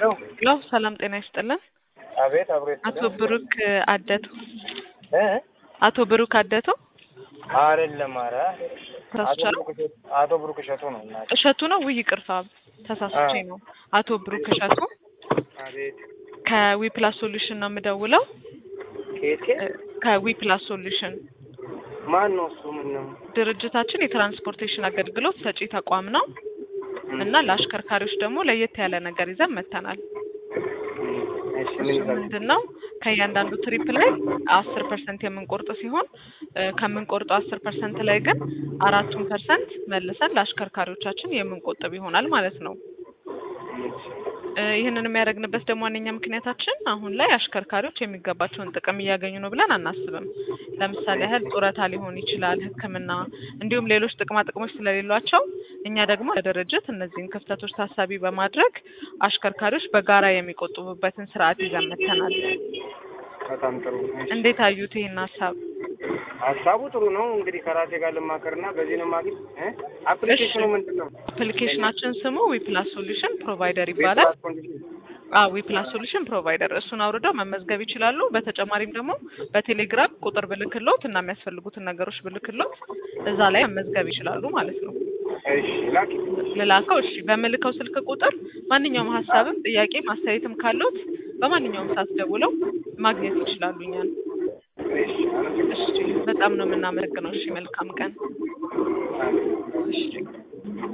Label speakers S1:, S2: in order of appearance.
S1: ሄሎ
S2: ሄሎ ሰላም ጤና ይስጥልን።
S1: አቤት አብሮ
S2: አቶ ብሩክ አደቱ
S1: እ
S2: አቶ ብሩክ አደቱ
S1: አይደለም ኧረ አቶ
S2: ተሳስቻለሁ።
S1: ብሩክ እሸቱ አቶ ብሩክ እሸቱ ነው እናቴ
S2: እሸቱ ነው ውይ ይቅርታ ተሳስቼ ነው። አቶ ብሩክ እሸቱ
S1: አቤት
S2: ከዊፕላስ ሶሉሽን ነው የምደውለው።
S1: ከየት ከየት
S2: እ፣ ከዊፕላስ ሶሉሽን
S1: ማን ነው እሱ ምን ነው
S2: ድርጅታችን የትራንስፖርቴሽን አገልግሎት ሰጪ ተቋም ነው እና ለአሽከርካሪዎች ደግሞ ለየት ያለ ነገር ይዘን መጥተናል።
S1: እሺ ምን
S2: እሱ
S1: ይላል
S2: ምንድን ነው ከእያንዳንዱ ትሪፕ ላይ አስር ፐርሰንት የምንቆርጥ ሲሆን እ፣ ከምንቆርጠው አስር ፐርሰንት ላይ ግን አራቱን ፐርሰንት መልሰን ለአሽከርካሪዎቻችን የምንቆጥብ ይሆናል ማለት ነው። እ፣ ይህንን የሚያደርግንበት ደግሞ ዋነኛ ምክንያታችን አሁን ላይ አሽከርካሪዎች የሚገባቸውን ጥቅም እያገኙ ነው ብለን አናስብም። ለምሳሌ ያህል ጡረታ ሊሆን ይችላል፣ ሕክምና እንዲሁም ሌሎች ጥቅማ ጥቅሞች ስለሌሏቸው እኛ ደግሞ ለድርጅት እነዚህን ክፍተቶች ታሳቢ በማድረግ አሽከርካሪዎች በጋራ የሚቆጥቡበትን ስርዓት ይዘን መጥተናል።
S1: በጣም ጥሩ እሺ።
S2: እንዴት አዩት ይህን ሀሳብ?
S1: ሀሳቡ ጥሩ ነው እንግዲህ ከራሴ ጋር ልማከርና በዚህ ነው ማግኘት እ አፕሊኬሽኑ ምንድን ነው
S2: አፕሊኬሽናችን ስሙ ዊፕላስ ሶሉሽን ፕሮቫይደር ይባላል። አዎ ዊፕላስ ሶሉሽን ፕሮቫይደር እሱን አውርደው መመዝገብ ይችላሉ። በተጨማሪም ደግሞ በቴሌግራም ቁጥር ብልክሎት እና የሚያስፈልጉትን ነገሮች ብልክሎት እዛ ላይ መመዝገብ ይችላሉ ማለት ነው።
S1: እሺ ላኪ
S2: ልላከው? እሺ በምልከው ስልክ ቁጥር ማንኛውም ሀሳብም ጥያቄም አስተያየትም ካሉት በማንኛውም ሰዓት ደውለው ማግኘት ይችላሉ እኛን።
S1: እሺ አመሰግናለሁ።
S2: እሺ በጣም ነው የምናመሰግነው። እሺ መልካም ቀን። እሺ